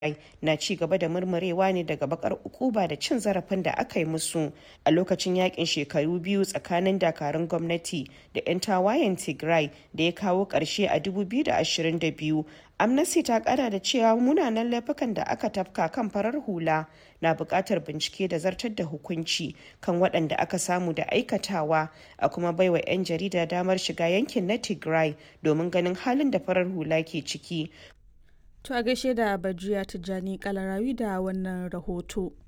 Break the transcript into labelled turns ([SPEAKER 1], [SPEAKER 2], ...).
[SPEAKER 1] na ci gaba da murmurewa ne daga bakar ukuba da cin zarafin da aka yi musu a lokacin yakin shekaru biyu tsakanin dakarun gwamnati da 'yan tawayen tigray da ya kawo ƙarshe a 2022 amnesty ta kara da cewa munanan laifukan da aka tafka kan farar hula na buƙatar bincike da zartar da hukunci kan waɗanda aka samu da aikatawa a kuma baiwa 'yan jarida damar shiga yankin na tigray domin ganin halin da farar hula ke ciki
[SPEAKER 2] To a gaishe da Badriya Tijjani Kalarawi da wannan rahoto.